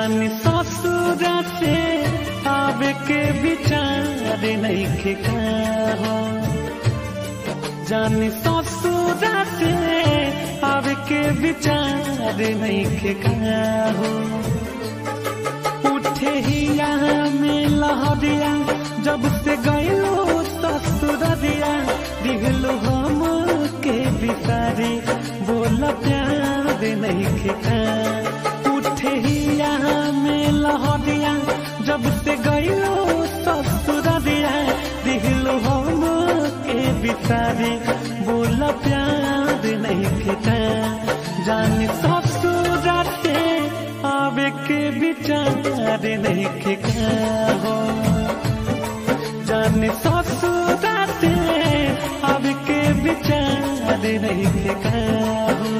जान ससुरा से आवे के विचार नहीं हो जान ससुरा से आवे के विचार नहीं हो उठे ही यहाँ में लहरिया जब से गयो ससुरिया दिहलो हम के बिसारी बोल प्यार नहीं खिका उठे ही यहाँ में लहरिया जब से गयो ससुरिया दिहलो हम के बिसारी बोल प्यार नहीं खिका जान ससुरा से आवे के विचार नहीं खिका हो जान ससुरा से आवे के विचार नहीं खिका हो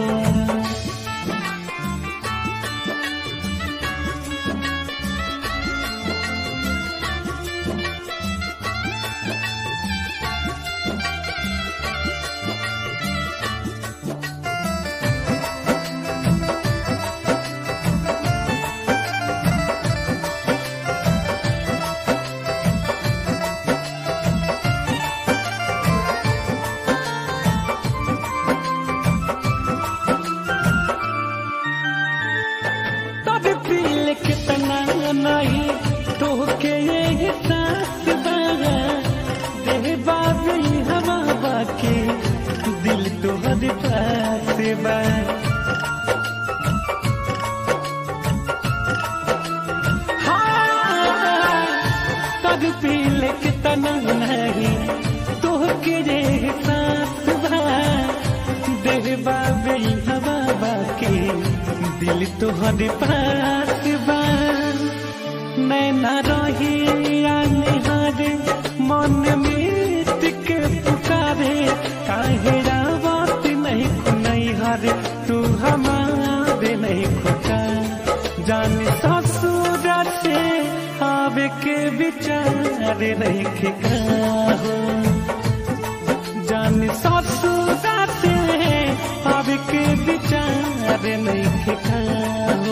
तब पील कितना नहीं तो के ये सास बागा देह बाबी हवा बाकी दिल तो हद पास बा हाँ, तब पील कितना नहीं तो के ये सास बा देह बाबी हवा बाकी दिल तोहर पास बा नैना रही निहार मन मीत के पुकारे काहे रावत नहीं खुनई हर तू हमारे नहीं खुका जान ससुर से आवे के विचार नहीं खिका हो जान ससुरा से अब के विचार नहीं खिका हो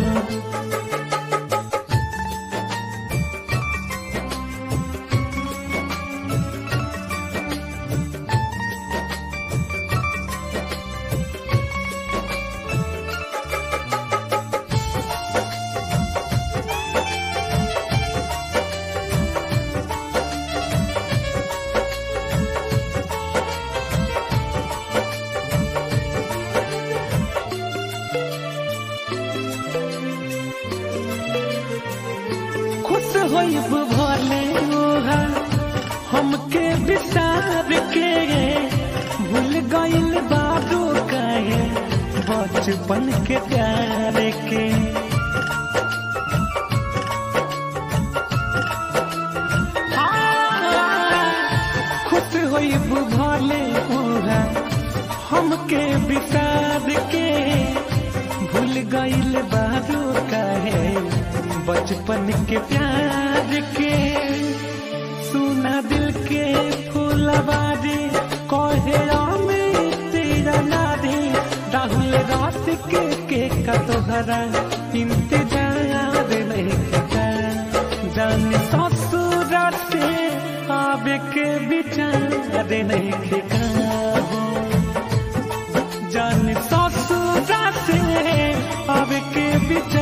खुश होइब भले ओहा हमके विसार के भूल गइल बाबू कहे बचपन के प्यार के खुश होइब भले ओहा हमके विसार के भूल गइल बाबू कहे बचपन के प्यार के सुना दिल के फूलबारी कहे में तेरा नारी राहुल रात के के का तोहरा इंतजार नहीं करता जान ससुर से आवे के विचार नहीं खिका हो जान ससुर से आवे के विचार